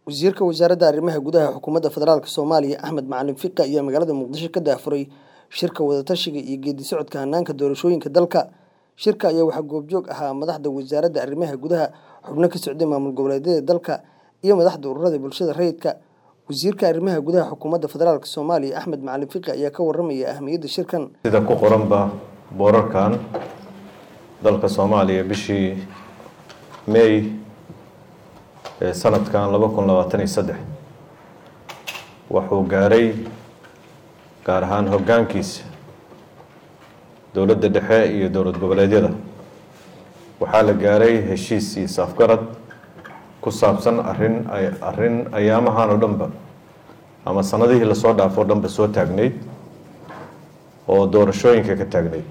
wasiirka wasaaradda arrimaha gudaha xukuumadda federaalk soomaaliya axmed macalin fiqi ayaa magaalada muqdisho ka daafuray shirka wadatashiga iyo geedi socodka hanaanka doorashooyinka dalka shirka ayaa waxaa goobjoog ahaa madaxda wasaaradda arrimaha gudaha xubno ka socday maamul goboleedyada dalka iyo madaxda ururada bulshada rayidka wasiirka arrimaha gudaha xukuumadda federaalk soomaaliya axmed macalin fiqi ayaa ka waramaya ahamiyadda shirkan sida ku qoranba boorarkan dalka soomaaliya bishii may ee sanadkan laba kun labaatan iyo saddex wuxuu gaaray gaar ahaan hoggaankiisa dowladda dhexe iyo dowlad goboleedyada waxaa la gaaray heshiis iyo saafgarad ku saabsan arrin ay arrin ayaamahan oo dhanba ama sanadihii lasoo dhaafo o dhanba soo taagnayd oo doorashooyinka ka taagnayd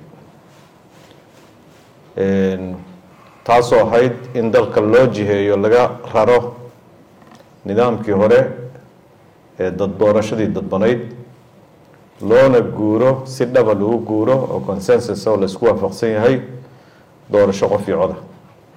taasoo ahayd in dalka loo jiheeyo laga raro nidaamkii hore ee dad doorashadii dadbanayd loona guuro si dhaba lagu guuro oo consensus oo laisku waafaqsan yahay doorasho qof iyo coda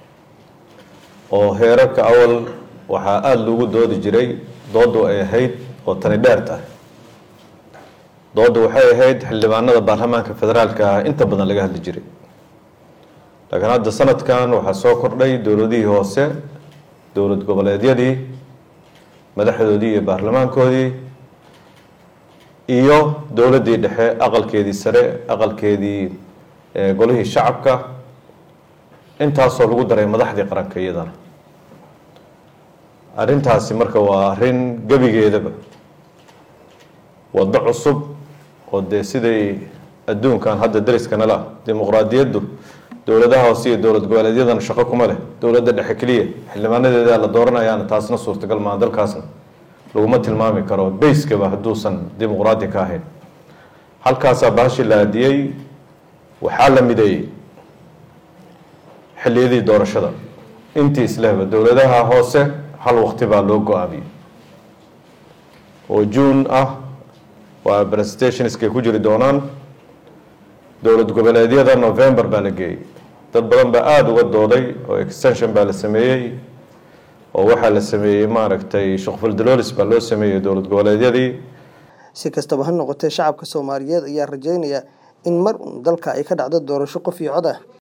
oo heerarka awal waxaa aada loogu doodi jiray dooddu ay ahayd oo tani dheer tahay dooddu waxay ahayd xildhibaanada baarlamaanka federaalka ah inta badan laga hadli jiray laakiin hadda sanadkan waxaa soo kordhay dowladihii hoose dowlad goboleedyadii madaxdoodii iyo baarlamaankoodii iyo dowladdii dhexe aqalkeedii sare aqalkeedii golihii shacabka intaasoo lagu daray madaxdii qaranka iyadana arrintaasi marka waa arrin gebigeedaba waddo cusub oo dee siday adduunkan hadda dariskanala ah dimuqraadiyaddu dowladaha hoose iyo dowlad goboleedyadana shaqo kuma leh dowladda dhexe keliya xildhibaanadeeda la dooranayaana taasna suurtagal maa dalkaasna laguma tilmaami karo bayskaba hadduusan dimuqraadi ka ahayn halkaasaa bahashi la aadiyey waxaa la mideeyey xilliyadii doorashada intii islehba dowladaha hoose hal waqti baa loo go-aamiyey oo juun ah waa presentationskay ku jiri doonaan dowlad goboleedyada november baa la geeyey dad badan baa aada uga dooday oo extension baa la sameeyey oo waxaa la sameeyey maaragtay shaqfaldalolis baa loo sameeyey dowlad goboleedyadii si kastaba ha noqotee shacabka soomaaliyeed ayaa rajeynaya in mar uun dalka ay ka dhacdo doorasho qof iyo cod ah